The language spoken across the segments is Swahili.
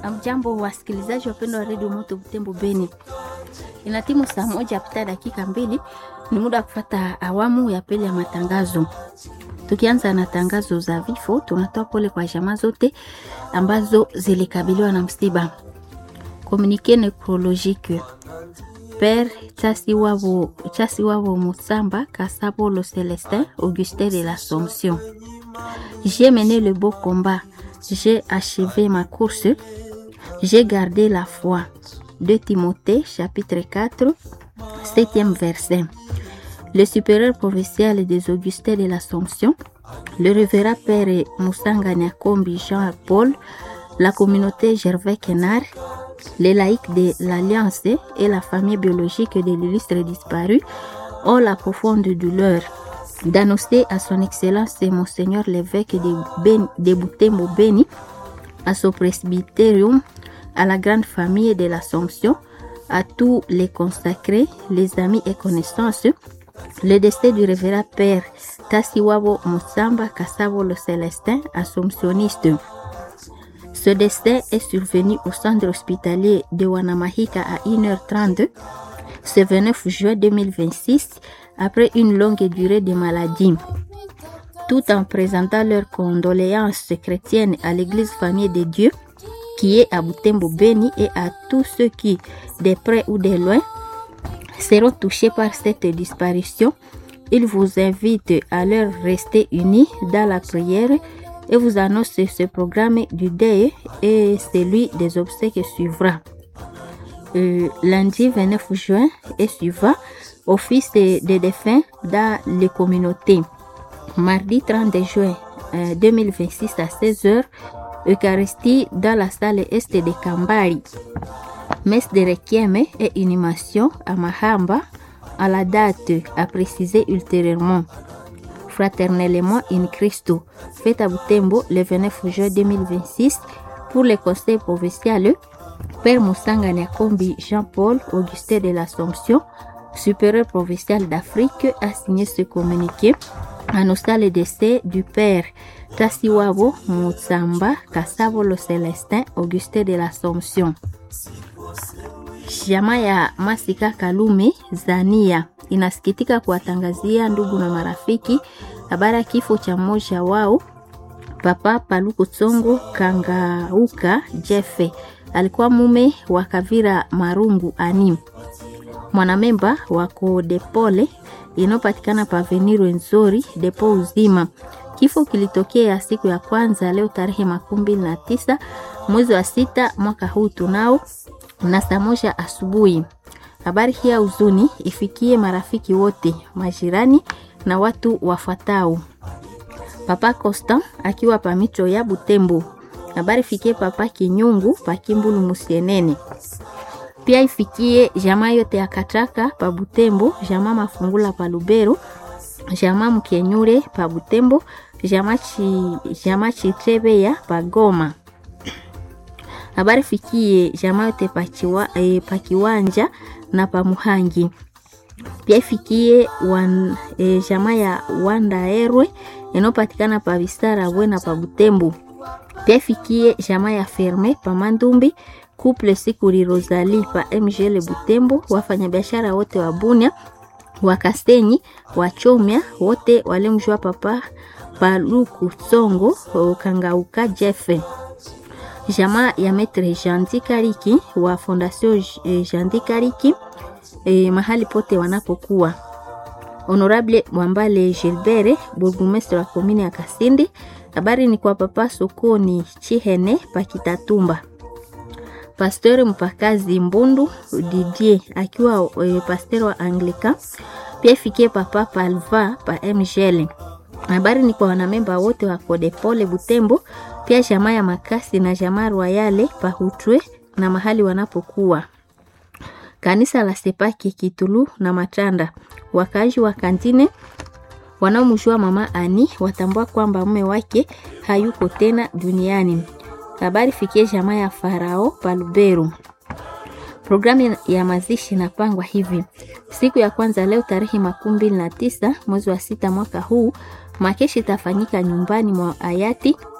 Amjambo wasikilizaji wapendwa wa redio Moto Butembo Beni, ina timu saa moja pita dakika mbili, ni muda wa kufata awamu ya pili ya matangazo. Tukianza na tangazo za vifo, tunatoa pole kwa jamaa zote ambazo zilikabiliwa na msiba. Communique necrologique Père Chasiwabo, Chasiwabo Musamba Kasabolo Celestin Augustin de l'Assomption. J'ai mené le beau combat, j'ai achevé ma course, j'ai gardé la foi. De Timothée, chapitre 4, 7e verset. Le supérieur provincial des Augustins de l'Assomption, le révérend Père Moussanga Nyakombi Jean-Paul, la communauté Gervais Kenard, les laïcs de l'Alliance et la famille biologique de l'illustre disparu ont la profonde douleur d'annoncer à son Excellence Monseigneur l'évêque de, ben, de Butembo Beni, à son presbytérium, à la grande famille de l'Assomption, à tous les consacrés, les amis et connaissances, le décès du révérend Père Tassiwabo Moussamba Kassavo le Célestin, assomptionniste. Ce décès est survenu au centre hospitalier de Wanamahika à 1h30 ce 29 juin 2026 après une longue durée de maladie. Tout en présentant leurs condoléances chrétiennes à l'église famille de Dieu qui est à Butembo Beni et à tous ceux qui, de près ou de loin, seront touchés par cette disparition, il vous invite à leur rester unis dans la prière et vous annonce ce programme du deuil et celui des obsèques suivra. Euh, lundi 29 juin et suivant, office des de défunts dans les communautés. Mardi 30 juin euh, 2026 à 16h, Eucharistie dans la salle Est de Kambari. Messe de Requiem et inhumation à Mahamba à la date à préciser ultérieurement fraternellement in Christo, fête à Butembo le 29 juin 2026 pour le conseil provincial Père Moussanga Nyakombi Jean-Paul Augustin de l'Assomption, supérieur provincial d'Afrique, a signé ce communiqué annonçant le décès du Père Tassiwabo Moussamba Kassavo le Célestin Augustin de l'Assomption. Jamaa ya Masika Kalume Zania inasikitika kuwatangazia ndugu na marafiki habari ya kifo cha mmoja wao Papa Paluku Tsongo Kangauka Jefe, alikuwa mume wa Kavira Marungu Ani, mwanamemba wa Kodepole inayopatikana pa Avenue Nzori depo uzima. Kifo kilitokea siku ya kwanza leo tarehe makumi mbili na tisa mwezi wa sita mwaka huu tunao na saa moja asubuhi. Habari hii ya huzuni ifikie marafiki wote, majirani na watu wafuatao. Papa Constant akiwa pa Micho ya Butembo. Habari ifikie Papa Kinyungu pa Kimbulu Musienene. Pia ifikie jamaa yote ya Kataka pa Butembo, jamaa Mafungula pa Lubero, jamaa Mkenyure pa Butembo, jamaa chi, jamaa Chitrebeya pa Goma habari fikie jamaa yote pakiwa, e, pakiwanja na pamuhangi pia ifikie wan, e, jamaa ya wandaerwe inayopatikana pa visara bwe na pa butembo pia ifikie jamaa ya ferme pa mandumbi couple sikuri rosali pa mgl butembo wafanyabiashara wote wa bunia wakasenyi wachomya wote walimjua papa paluku tsongo kangauka jefe jamaa ya Metre Jandi Kariki wa Fondation Jandi Kariki eh, mahali pote wanapokuwa. Honorable Mwambale Gilbert, burgomestre wa komini ya Kasindi. Habari ni kwa papa sokoni Chihene Pakitatumba. Pasteur mpakazi Mbundu Didier akiwa eh, pasteur wa Anglika. Pia ifikie papa Palva pa MGL. Habari ni kwa wanamemba wote wa Kodepole Butembo pia jamaa ya Makasi na jamaa Royale Pahutwe na mahali wanapokuwa. Kanisa la Sepaki Kitulu na Matanda. Wakaaji wa Kantine wanaomjua mama Ani watambua kwamba mume wake hayuko tena duniani. Habari fikie jamaa ya Farao Paluberu. Programu ya mazishi inapangwa hivi: siku ya kwanza leo tarehe makumi mbili na tisa mwezi wa sita mwaka huu, makeshi itafanyika nyumbani mwa hayati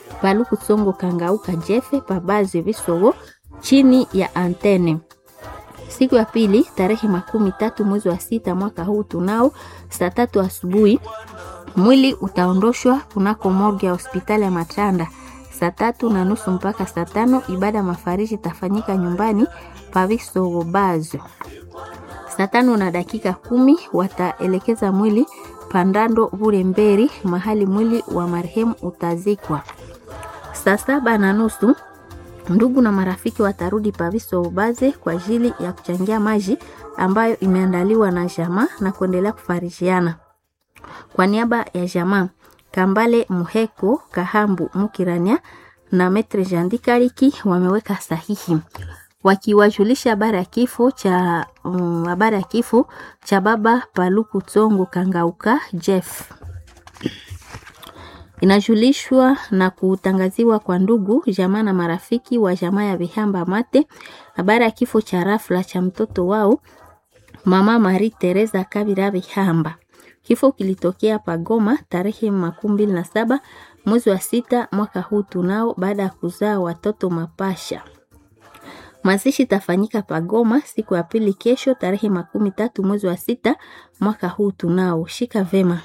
Paluku Tsongo Kangauka Jefe Pabazi Visogo chini ya antene. Siku ya pili tarehe makumi tatu mwezi wa sita mwaka huu tunao saa tatu asubuhi mwili utaondoshwa kunako morgue ya hospitali ya Matanda saa tatu na nusu mpaka saa tano. Ibada mafariji itafanyika nyumbani Pavisogo Bazo. Saa tano na dakika kumi wataelekeza mwili Pandando Buremberi, mahali mwili wa marehemu utazikwa. Saa saba na nusu ndugu na marafiki watarudi Paviso Ubaze kwa ajili ya kuchangia maji ambayo imeandaliwa na jamaa na kuendelea kufarishiana. Kwa niaba ya jamaa Kambale Muheko Kahambu Mukirania na Metre Jandikariki wameweka sahihi wakiwajulisha habari ya kifo cha habari um, ya kifo cha baba Paluku Tsongo Kangauka Jeff inajulishwa na kutangaziwa kwa ndugu jamaa na marafiki wa jamaa ya Vihamba Mate habari ya kifo cha rafla cha mtoto wao mama Marie Teresa Kabira Vihamba. Kifo kilitokea Pagoma tarehe makumi mbili na saba mwezi wa sita mwaka huu tunao, baada ya kuzaa watoto mapasha. Mazishi tafanyika Pagoma siku ya pili kesho tarehe makumi tatu mwezi wa sita mwaka huu tunao. Shika vema.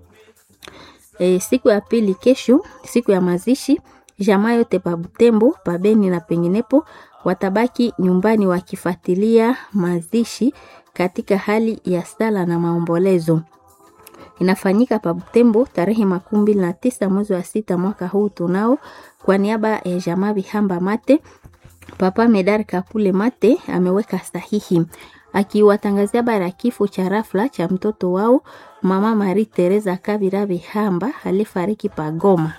E, siku ya pili kesho, siku ya mazishi, jamaa yote pa Butembo, pa Beni na penginepo watabaki nyumbani wakifuatilia mazishi katika hali ya sala na maombolezo. Inafanyika pa Butembo tarehe makumi mbili na tisa mwezi wa sita mwaka huu tunao, kwa niaba ya jamaa Bihamba Mate, Papa Medar Kapule Mate ameweka sahihi akiwatangazia habari ya kifo cha rafla cha mtoto wao mama Marie Teresa Kabira Bihamba alifariki Pagoma.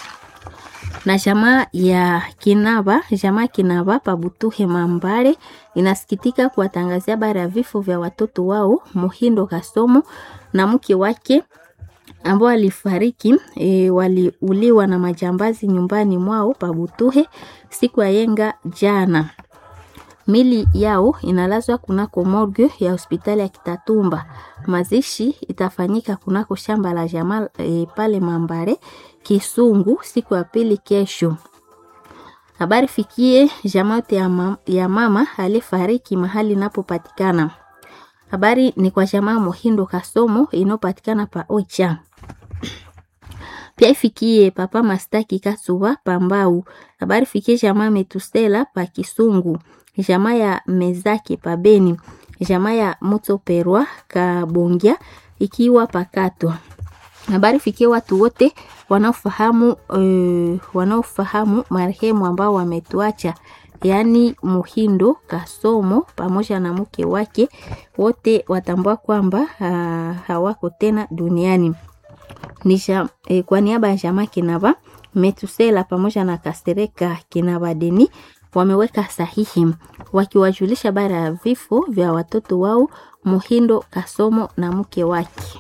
Na jamaa ya Kinaba, jamaa Kinaba Pabutuhe Mambare inasikitika kuwatangazia habari ya vifo vya watoto wao Muhindo Kasomo na mke wake ambao alifariki e, waliuliwa na majambazi nyumbani mwao Pabutuhe siku ya yenga jana. Mili yao inalazwa kunako morgue ya hospitali ya Kitatumba. Mazishi itafanyika kunako shamba la jamaa e, pale Mambare Kisungu siku ya pili kesho. Habari fikie jamaa yote ya, ma, ya mama alifariki mahali inapopatikana. Habari ni kwa jamaa Mohindo Kasomo inayopatikana pa Ocha. Pia ifikie papa Mastaki Kasuba Pambau. Habari fikie jamaa Metusela pa Kisungu jamaa ya Mezake Pabeni, jamaa ya Motoperwa Kabongia ikiwa pakatwa. Habari fikie watu wote wanaofahamu uh, wanaofahamu marehemu ambao wametuacha, yaani Muhindo Kasomo pamoja na mke wake, wote watambua kwamba uh, hawako tena duniani. Nisha, eh, kwa niaba ya jamaa Kinaba Metusela pamoja na Kasereka Kinaba Deni wameweka sahihi wakiwajulisha bara ya vifo vya watoto wao Muhindo Kasomo na mke wake.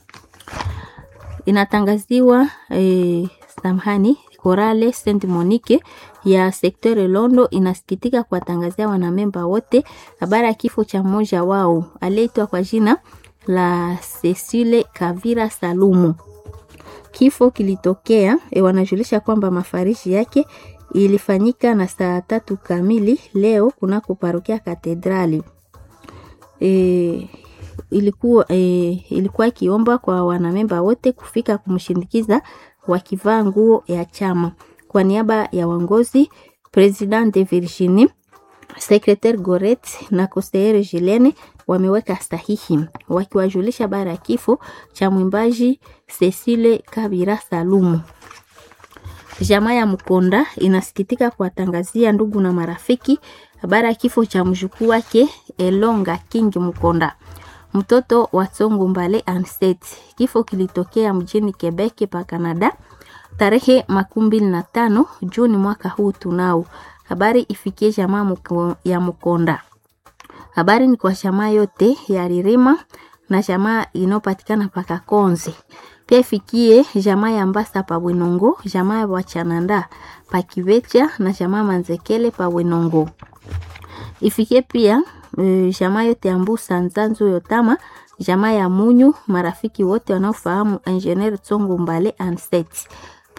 Inatangaziwa eh, samhani Korale Saint Monique ya sektore Londo inasikitika kuwatangazia wanamemba wote habari ya kifo cha mmoja wao aliyeitwa kwa jina la Cecile Kavira Salumu. Kifo kilitokea e, wanajulisha kwamba mafarishi yake ilifanyika na saa tatu kamili leo kunako parokia Katedrali. E, ilikuwa e, ilikuwa ikiomba kwa wanamemba wote kufika kumshindikiza wakivaa nguo ya chama. Kwa niaba ya wangozi President de Virginie, Secretaire Goret na Conseillere Gilene wameweka sahihi wakiwajulisha bara ya kifo cha mwimbaji Cecile Kabira Salumu. Jamaa ya Mkonda inasikitika kuwatangazia ndugu na marafiki habari ya kifo cha mjukuu wake Elonga King Mkonda, mtoto wa Tsongo Mbale Anset. Kifo kilitokea mjini Quebec pa Canada tarehe makumi mbili na tano Juni mwaka huu. Tunao habari ifikie jamaa ya Mkonda. Habari ni kwa jamaa yote ya Ririma na jamaa inayopatikana paka Konze pia ifikie jamaa ya Mbasa pa Bwenongo, jamaa ya Wachananda pa Kivecha na jamaa Manzekele pa Bwenongo. Ifikie pia e, jamaa yote ya Mbusa Nzanzu Yotama, jamaa ya Munyu, marafiki wote wanaofahamu Engineer Tsongo Mbale Anset.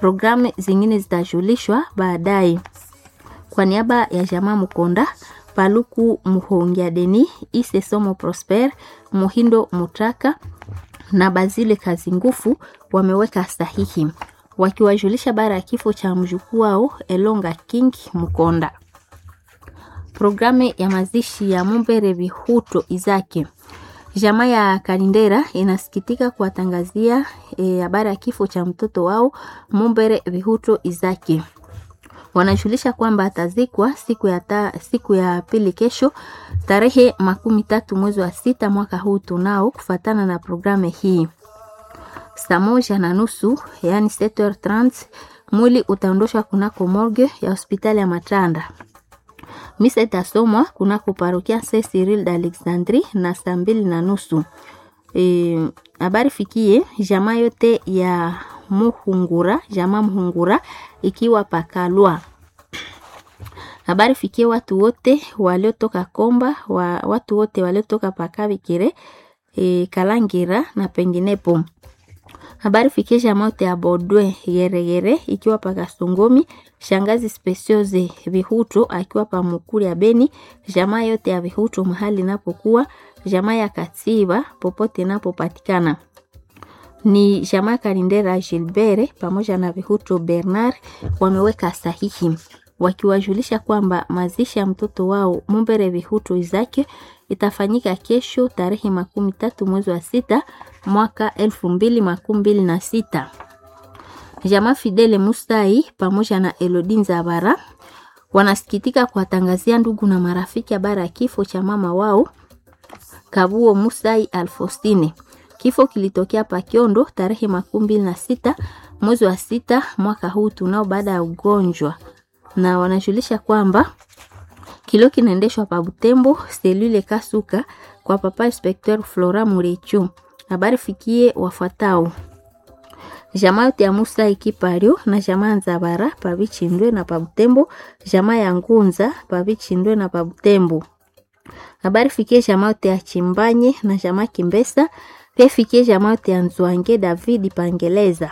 Programu zingine zitajulishwa baadaye. Kwa niaba ya jamaa Mukonda, Paluku Muhongia Deni, Ise Somo Prosper, Muhindo Mutaka na Bazile Kazingufu wameweka sahihi wakiwajulisha bara ya kifo cha mjukuu wao Elonga King Mukonda. Programu ya mazishi ya Mumbere Bihuto Izake Jamaa ya Kalindera inasikitika kuwatangazia habari e, ya kifo cha mtoto wao Mumbere Bihuto Izaki. Wanajulisha kwamba atazikwa siku ya, ta, siku ya pili kesho tarehe makumi tatu mwezi wa sita mwaka huu tunao kufatana na programu hii. Saa moja na nusu yani 7h30 mwili utaondoshwa kunako morgue ya hospitali ya Matanda. Misa itasomwa kunako parokia Saint Cyril d'Alexandrie na saa mbili na nusu. Habari e, fikie jamaa yote ya Muhungura, jamaa Muhungura ikiwa pakalwa. Habari fikie watu wote waliotoka Komba, wa, watu wote waliotoka Pakabikire, e, Kalangira na penginepo. Habari fikie jamaa yote ya Bodwe Yeregere ikiwa Pakasongomi, shangazi Specioze Vihuto akiwa pa Mukuri ya Beni, jamaa yote ya Vihuto mahali inapokuwa, jamaa ya Katiba popote inapopatikana ni jamaa Kalindera Gilbert pamoja na Vihuto Bernard wameweka sahihi wakiwajulisha kwamba mazishi ya mtoto wao Mumbere Vihuto Izake itafanyika kesho tarehe makumi tatu mwezi wa sita mwaka elfu mbili makumi mbili na sita. Jamaa Fidele Mustai pamoja na Elodin Zabara wanasikitika kuwatangazia ndugu na marafiki habari ya kifo cha mama wao Kabuo Mustai Alfostine. Kifo kilitokea Pakiondo tarehe makumi mbili na sita mwezi wa sita mwaka huu tunao baada ya ugonjwa, na wanajulisha kwamba kilio kinaendeshwa pa Butembo selule Kasuka kwa papa inspecteur Flora Murechu. Habari fikie wafuatao jamaa yote ya Musa Ikipario na jamaa Nzabara pa Bichindwe na pa Butembo, jamaa ya Ngunza pa Bichindwe na pa Butembo. Habari fikie jamaa yote ya Chimbanye na jamaa Kimbesa pia fikie jamaa yote ya Nzwange David Pangeleza.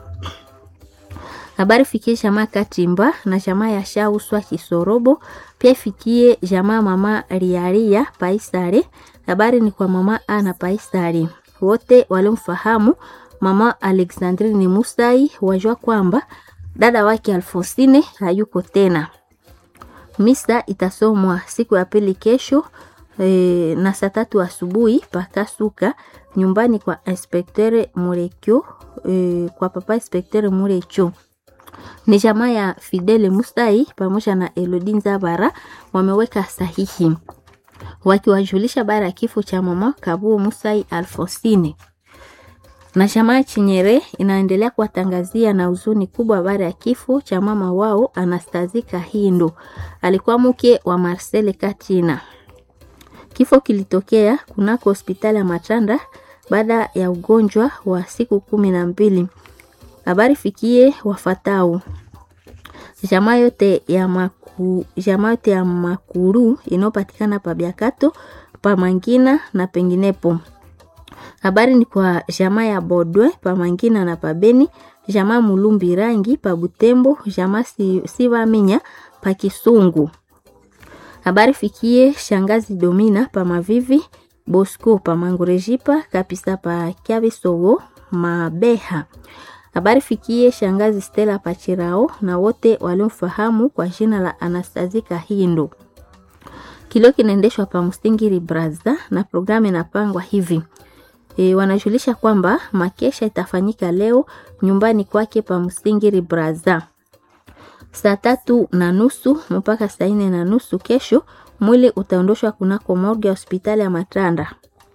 Habari fikie jamaa Katimba na jamaa ya Shauswa Kisorobo. Pia fikie jamaa mama Riaria Paisare. Habari ni kwa mama Ana Paisare. Wote waliomfahamu mama Alexandrine Musai wajua kwamba dada wake Alfonsine hayuko tena. Misa itasomwa siku ya pili kesho e, na saa tatu asubuhi pakasuka nyumbani kwa inspektere Murekyo e, kwa papa inspektere Murekyo. Ni jamaa ya Fidele Musai pamoja na Elodin Zabara wameweka sahihi wakiwajulisha bara ya kifo cha mama Kabuo Musai Alfonsine na jamaa Chinyere inaendelea kuwatangazia na huzuni kubwa habari ya kifo cha mama wao Anastazi Kahindo, alikuwa mke wa Marcel Katina. Kifo kilitokea kunako hospitali ya Matanda baada ya ugonjwa wa siku kumi na mbili. Habari fikie wafatao jamaa yote ya maku, jamaa yote ya Makuru inayopatikana pa Biakato, pa Mangina na penginepo. Habari ni kwa jamaa ya Bodwe pa Mangina na pa Beni, jamaa Mulumbi Rangi pa Butembo, jamaa Sivaminya pa Kisungu. Habari fikie shangazi Domina pa Mavivi, Bosco pa Mangurejipa, Kapisa pa Kyabisogo, Mabeha. Habari fikie shangazi Stella Pachirao na wote waliomfahamu kwa jina la Anastazi Kahindo. Kilio kinaendeshwa pa Mustingiri Braza na programu inapangwa hivi. E, wanajulisha kwamba makesha itafanyika leo nyumbani kwake pa Mustingiri Braza saa tatu na nusu mpaka saa nne na nusu. Kesho mwili utaondoshwa kunako morgue ya hospitali ya Matanda.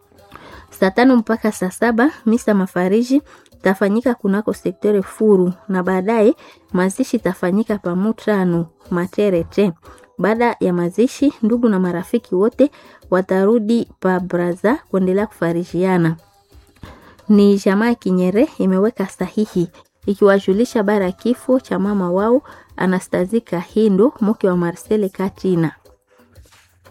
Saa tano mpaka saa saba misa mafariji tafanyika kunako sektere Furu na baadaye mazishi itafanyika pa Mutano Materete. Baada ya mazishi, ndugu na marafiki wote watarudi pa Braza kuendelea kufarijiana. Ni jamaa Kinyere imeweka sahihi ikiwajulisha bara ya kifo cha mama wao Anastazi Kahindo, mke wa Marcel Katina.